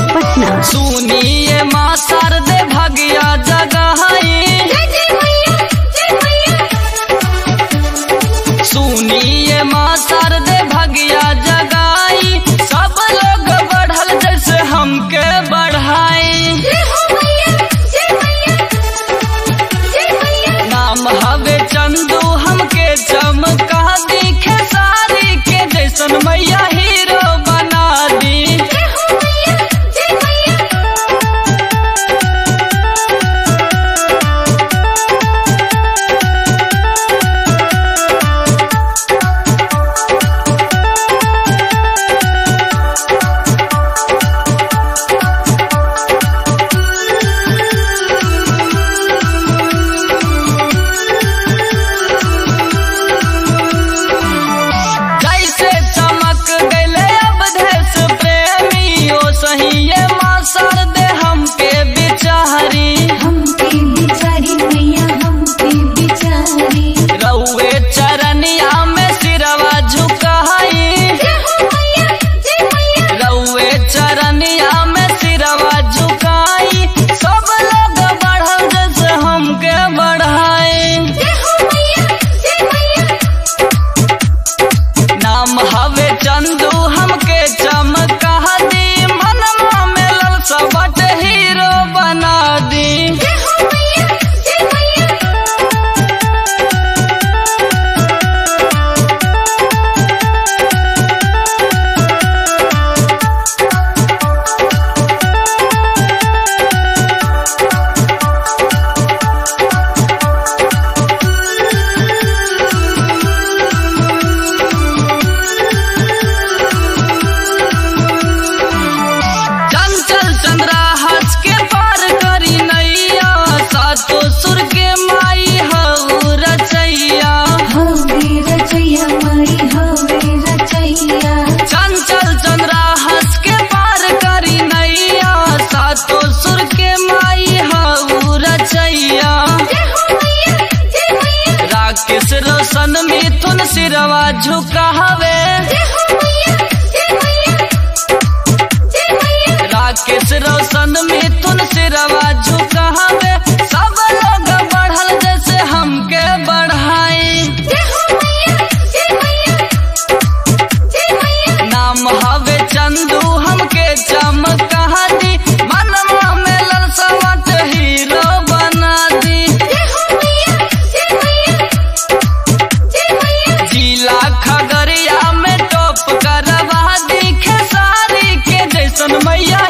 पटना सुनिए माँ शारदे भगिया जगहाई सुनिए माँ शारदे भगिया जगाई सब लोग बढ़ल जैसे हमके बढ़ाई नाम हवे चंदू हमके चमका दिखे सारी के जैसन मैया हीरो बना दी जैसे चमक गले अब देश प्रेमी ओ सही ये माँ शारदे हमके बिचारी रउए चरनिया में सिरवा झुकाई रउए चरनिया में सिरवा झुकाई सब लोग बढ़ल जैसे हमके बढ़ाई नाम हवे चंदू हमके चमका दी मनवा में ललसा बट हीरो बना दी चंचल चंद्रा हंस के पार करी नैया सातो सुर के माई हऊ रचैया चंचल चंद्रा हंस के पार करी नैया सातो सुर के माई हऊ रचैया राकेश रोशन मिथुन सिरवा झुकावे राकेश रोशन मिथुन सिरवा झुकावे सब लोग बढ़ल जैसे हमके बढ़ाई नाम हवे चंदू हमके चमका दी मनवा में ललसवट हीरो बना दी जिला खगड़िया में टॉप करवा दी खेसारी के जैसन मैया